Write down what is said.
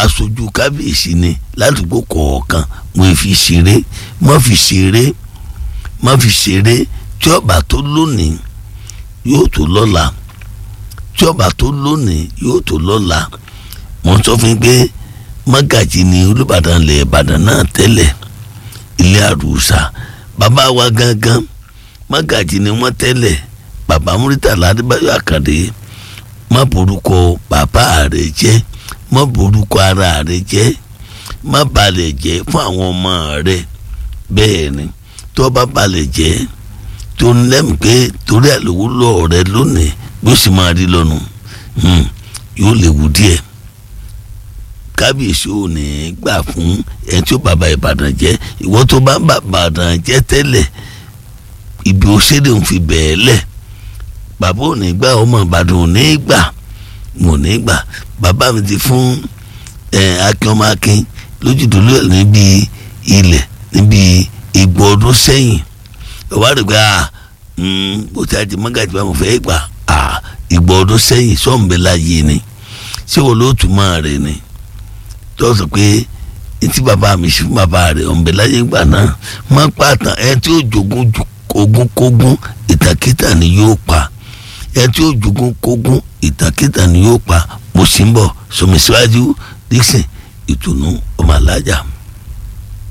aṣojú kábíyèsí ni ládùúgbò kọ̀ọ̀kan wọ́n fi ṣeré má fi ṣeré má fi ṣeré tí ọba tó lónìí yóò tó lọ́la tí ọba tó lónìí yóò tó lọ́la wọ́n sọ fún mi pé mọ́gàjì ni olùbàdàn lẹ̀ ìbàdàn náà tẹ́lẹ̀ ilé àrùsà bàbá wa gangan mọ́gàjì ni wọ́n tẹ́lẹ̀ bàbá Murtala Adébáyọ̀ Àkàndé má borúkọ bàbá rẹ̀ jẹ́ má borúkọ ara rẹ̀ jẹ́ má balẹ̀ jẹ́ fún àwọn ọmọ rẹ̀ bẹ́ẹ̀ ni tó bá balẹ̀ jẹ́ tó ń lẹ́mìí pé torí àlòwò lọ́ọ̀ rẹ lónìí bí ó sì máa rí lọ́nu yóò léwu díẹ̀ kábíyèsí ò ní gbà fún ẹni tí ó bàbá ìbàdàn jẹ́ ìwọ tó bá ń bà ìbàdàn jẹ́ tẹ́lẹ̀ ibi òṣèlè ń fi bẹ̀ẹ́ lẹ̀ bàbá ò ní gbà ọmọ ìbàdàn ò ní gbà ò ní gbà bàbá mi ti fún akin ọmọ akin lójúdúró níbi ilẹ̀ níbi ìgbọ̀ ọdún sẹ́yìn ìwádìí pé bó ti àti mọ́gàjì bá mo fẹ́ gbà ìgbọ̀ ọdún sẹ́yìn sọ́ọ̀nbẹ́lá yìí ni ṣé wo ló túmọ̀ rẹ̀ ni tó sọ pé etí bàbá mi sí fún bàbá rẹ̀ ọ̀nbẹ láyé ìgbà náà má pàtàn ẹ tí ó jogún ogún kógún ìtàkìtà ni yóò pa ẹ tí ó jogún kógún ìtàkìtà ni yóò pa mo sì ń bọ̀ sọmi síwájú Dixon ìtùnú ọmọ alájà.